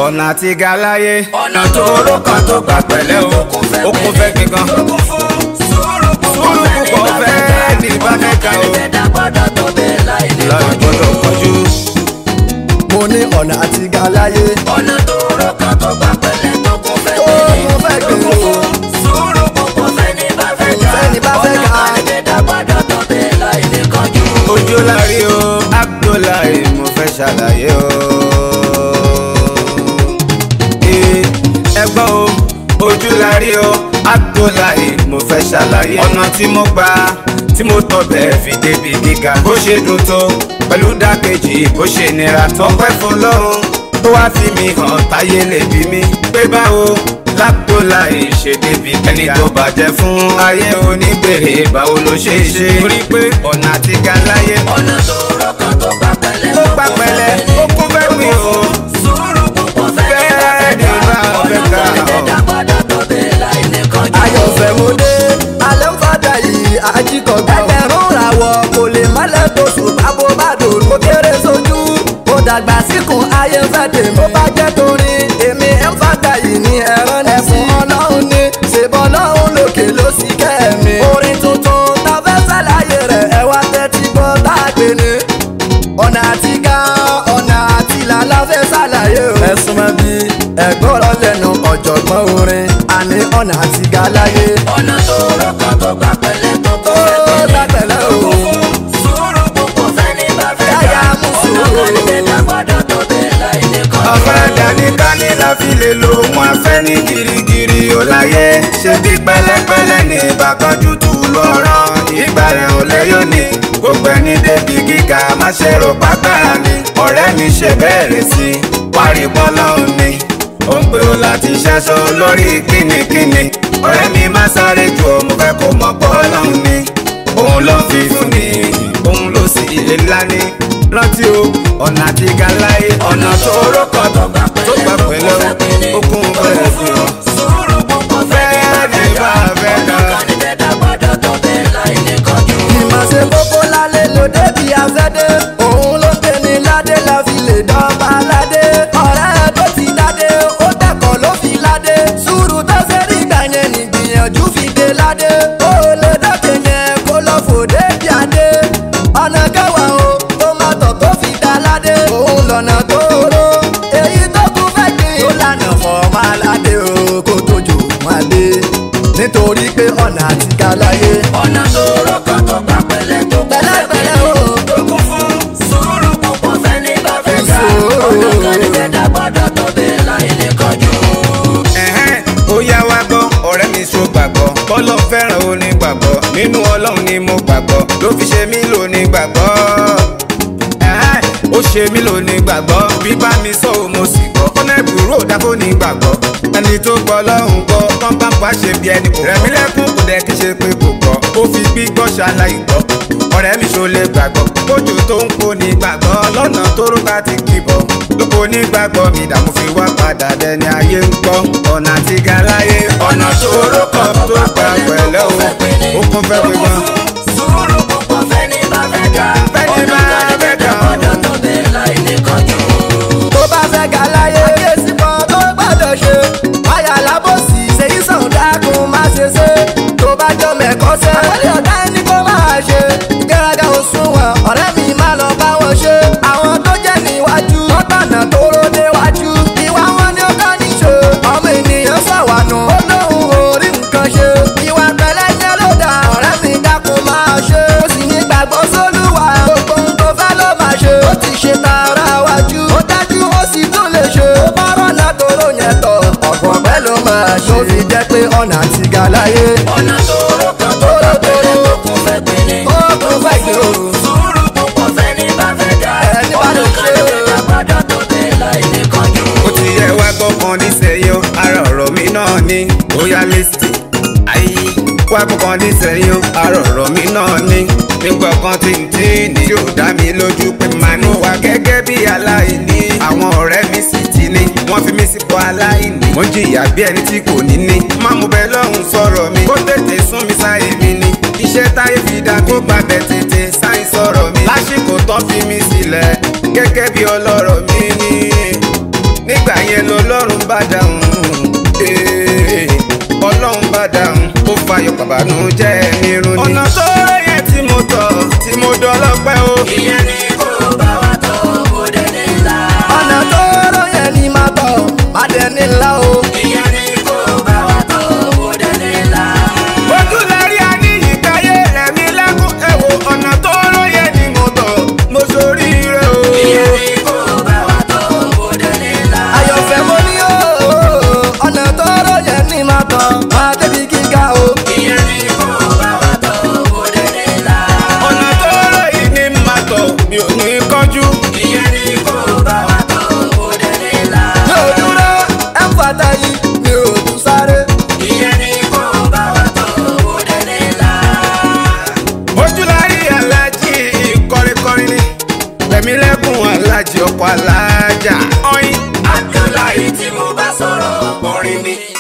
ọ̀nà àti ga láyé ọ̀nà tó rọ kan tó gbà pẹ̀lẹ́ o ó kún fẹ́ kíkan ó kún fún sùúrù púpọ̀ Sùúrù fẹ́ni púpọ̀ bá fẹ́ fẹ́ni bá fẹ́ ga o. ẹni dá gbọ́dọ̀ tó bẹ́ẹ̀ láì ní láì gbọ́dọ̀ kọjú. mo ní ọ̀nà àti ga láyé ọ̀nà tó rọ kan tó gbà pẹ̀lẹ́ tó kún fẹ́ tó mo fẹ́ ó gbé kún o. fún sùúrù púpọ̀ fẹ́ni bá fẹ́ ga Fẹ́ni bá fẹ́ ga. ọ̀nà kan ẹni dá gbọ́dọ̀ tó bẹ́ẹ̀ láì ní kọjú. ojú lárí o Abdullahi mo fẹ́ ṣàlàyé o. Ee, ẹ gbọ́ o ojú lárí o Abdullahi mo fẹ́ ṣàlàyé ọ̀nà tí mo gbà tí mo tọ̀ bẹ́ẹ̀ fi débi gíga bó ṣe dùn tó pẹ̀lú dákejì bó ṣe nira tó pẹ́ fún lọ́run tó wá fi mi hàn táyé lè bí mi pé báwo Abdullahi ṣe débi ẹni tó bàjẹ́ fún ayé onígbèrè báwo ló ṣe ṣe torí pé ọ̀nà àti ga láyé ọ̀nà tó rọ kan tó gbà pẹ̀lẹ́ ó gbà pẹ̀lẹ́ ó kún fẹ́ gbìn o. sùúrù púpọ̀ fẹ́ni bá fẹ́ ga ọ̀nà kan ẹni dá gbọ́dọ̀ tó bẹ́ẹ̀ láì ní kọjú. ayọ̀fẹ́ mo dé alẹ́ ń fàdà yìí àjíkọ̀gbọ́. ẹgbẹ̀rún ràwọ̀ kò lè mọ́lẹ̀ tó ṣùgbọ́n bó bá dòrò kó kéré sójú. mo dàgbà síkùn ayé fẹ́ dè mo bá jẹ́ torí èmi ń fàdà yìí ní ẹ̀rọ ní fún ọlọ́run ní ṣèbọ̀ ọlọ́run lókè ló sì kẹ́mi. orin tuntun tá a fẹ́ ṣàlàyé rẹ̀ ẹ wá tẹ́tí gbọ́ tá a gbé ni. ọ̀nà àti ga ọ̀nà àti làlá fẹ́ ṣàlàyé o. ẹ̀sùn mọ́ bí ẹ̀gbọ́rọ̀ lẹ́nu ọ̀jọ̀gbọ́n orin àní ọ̀nà àti ga láyé. ọ̀nà tó rọ kan tó gbà pẹ̀lẹ́ tó kún ó fẹ́ gbà pẹ̀lẹ́ o. sùúrù púpọ̀ fẹ́ni bá fẹ́ ga Yáyà mú ọ̀nà sùúrù. kan ẹni dá gbọ́dọ̀ tó bẹ́ẹ̀ láì ní kọjú. ọ̀fẹ́dà ní kání la fi lè lo ohun afẹ́ ní girigiri ó láyé ṣe bí pẹ̀lẹ́pẹ̀lẹ́ ní ìbákanjú tù lọ́rọ̀ ìgbà rẹ̀ ò lẹ́yọ̀ ní gbogbo ẹni débi gíga má ṣe rò pápára ni ọ̀rẹ́ mi ṣe bẹ̀rẹ̀ sí i wárí bọ́lá òní ó ń pè ó láti ṣẹ́ṣọ́ lórí kínníkínní ọ̀rẹ́ mi má sáré jù ọ́ mo fẹ́ kó mọ̀ bọ́lá òní òun ló fi fún ni òun ló sì lè lání rántí o ọ̀nà àti gàláyé ọ̀nà tó rọ́kọ̀ tó gbà pẹ̀lẹ́ okun bẹ̀rẹ̀ sí ọ. sùúrù púpọ̀ fẹ́ni bá fẹ́ ga ọ̀nà kan ẹni dá gbọ́dọ̀ tó bẹ́ẹ̀ láì ní kọjú. ìmọ̀ ṣe kókó lálẹ́ ló débi afẹ́dé òun ló gbé ní ládé la fi lè dọ́gba ládé ọ̀rẹ́ tó ti dádé ó dẹ́kọ̀ ló fi ládé sùúrù tó ṣe rí gbà yẹn nìgbìyànjú fi dé ládé ó lè dọ́kẹ́ yẹn kó lọ fò débi adé ọ̀nà kẹwàá o ó má tọ̀ tó fi dá ládé òun lọ́nà tó ró èyí tó kú fẹ́ gbìn ó lànà fọ́ máa ládé o kó tó jò máa dé nítorí pé ọ̀nà àti ga láyé ọ̀nà tó rọ kan tó gbà pẹ̀lẹ́ tó kún fẹ́ pẹ̀lẹ́pẹ̀lẹ́ o. tó kún fún sùúrù púpọ̀ fẹ́ni bá fẹ́ ga Sùúrù. ọ̀nà kan ẹni dá gbọ́dọ̀ tó bẹ́ẹ̀ láì ní kọjú. ẹ̀hẹ́n ó yá wá gbọ́ ọ̀rẹ́ mi so gbàgbọ́ bọ́lọ̀ fẹ́ràn onígbàgbọ́ nínú ọlọ́run ni mo gbàgbọ́ ló fi ṣe mí lóní gbàgbọ́ ẹ̀hẹ́n ó ṣe mí lóní gbàgbọ́ bí bá mi sọ ò mo sì gbọ́ ọ̀nà ìbúrò dákó ní gbàgbọ́ ẹni tó gbọ́ lọ́hùn gbọ́ pọ́npọ́npọ́ ṣe bí ẹni kò rẹ̀mí lẹ́kún kò dẹ̀ kí ṣe pé kò gbọ́ ó fi gbígbọ́ ṣaláì gbọ́ ọ̀rẹ́ mi ṣo lè gbàgbọ́ kójú tó ń kó ní gbàgbọ́ lọ́nà tó rú bá ti kìbọ̀ lóko ní gbàgbọ́ mi dààmú fi wá padà dẹni ayé ń gbọ́ ọ̀nà àti ga láyé ọ̀nà tó rókọ̀ tó gbà pẹ̀lẹ́ o ó kún fẹ́ pé gan. sùúrù púpọ̀ fẹ́ni bá fẹ́ ga Fẹ́ni bá ọ̀nà kan fẹ́ ẹni dá ga. gbọ́dọ̀ tó bẹ́ẹ̀ láì ní kọjú. tó bá fẹ́ ga láyé. àkíyèsí kan tó gbọ́dọ̀ ṣe. wáyà lábòsí ṣèyí sàn dákun má ṣe ṣe. tó bá jọ mẹ́kọ́ sẹ́. àkọlé ọ̀gá ẹni kó máa ṣe. ìgbéraga ò sunwọ̀n ọ̀rẹ́ mi má lọ bá wọn ṣe. àwọn tó jẹ́ níwájú. wọ́n gbànà tó ró déwájú. ìwà wọn ni ó kọ́ ní ṣe. ọmọ ènìyàn ṣàwànù. ó lóun ò rí nǹkan ṣe. ìwà pẹ̀lẹ́ jẹ́ ló dà. ọ̀rẹ́ mi dákun máa ṣe. ó sì ní gbàgbọ́ sólúwa. gbogbo ohun tó fẹ́ ló máa ṣe. ó ti ṣe tara wájú. ó dájú ó sì tún lè ṣe. ó bá rọ́nà tó rò yẹn tọ̀. ọ̀pọ̀ pẹ́ ló máa ṣe. tó fi jẹ́ pé ọ̀nà àti ga láyé. ọ̀nà tó rọ kan tó gbà pẹ̀lẹ́ tó kún fẹ́ gbin ni. ó kún fẹ́ gbé o. sùúrù púpọ̀ fẹ́ni bá fẹ́ ga Ẹni bá ọ̀nà lè kan ṣe ẹni o. dá gbọ́dọ̀ tó bẹ́ẹ̀ láì ní kọjú. ó ti yẹ wá gbọ́kàn nísẹ̀yìn o, ara ọ̀rọ̀ mi náà ni ó yá lẹ́sìn ayé wá gbọ́kàn nísẹ̀yìn o, ara ọ̀rọ̀ mi náà ni nígbà kan tí n tí ní yóò dá mi lójú pé màá ní wà gẹ́gẹ́ bí aláìní àwọn ọ̀rẹ́ mi sì ti ní wọ́n fi mí sípò aláìní mo jìyà bí ẹni tí kò ní ní má mo bẹ lọ́hùn sọ̀rọ̀ mi kó tètè sún mi sáyé mi ni iṣẹ́ táyé fi dá kó gbàgbẹ́ tètè sáyé sọ̀rọ̀ mi lásìkò tán fi mí sílẹ̀ gẹ́gẹ́ bí ọlọ́rọ̀ mi ní nígbà yẹn lọ bá dáhùn ee, ọlọ́run bá dáhùn ó fayọ̀ pàbánújẹ́ nírun ni. ọ̀nà tó yẹ tí mo tọ̀ tí mo dọ́lọ́pẹ́ o. ìyẹn ni kò bá wa tọ̀ kó dé nílá. ọ̀nà tó rọ yẹn ni máa tọ̀ má dẹ̀ ní ńlá o. ìyẹn ni kò bá wa tọ̀ kó dé nílá. ojú lórí aníyíkáyé rẹ̀ mi lẹ́kùn ẹ̀wò ọ̀nà tó lóye ni mo tọ̀ mo sórí rẹ̀ o. ìyẹn ni kò bá wa tọ̀ kó dé nílá. ayọ̀fẹ́ mo ní o ọ̀nà tó rọ yẹn ni máa tọ̀ má débi gíga o. ìyẹn ni kò bá wa tọ̀ kó dé nílá. ọ̀nà tó lóye ni mà tọ̀ mi ò ní kánjú. ìyẹn ni kò bá wa tọ̀ kó dé nílá. mi ò dúró ẹ̀ ń fàtà yìí mi ò tún sáré. ìyẹn ni kò bá wa tọ̀ kó dé nílá. ojú lárí alájí kọrinkọrin ni rẹ̀mí lẹ́kùn alájí ọkọ̀ alájà. ọyìn Abdullahi tí mo bá sọ̀rọ̀ orin mi.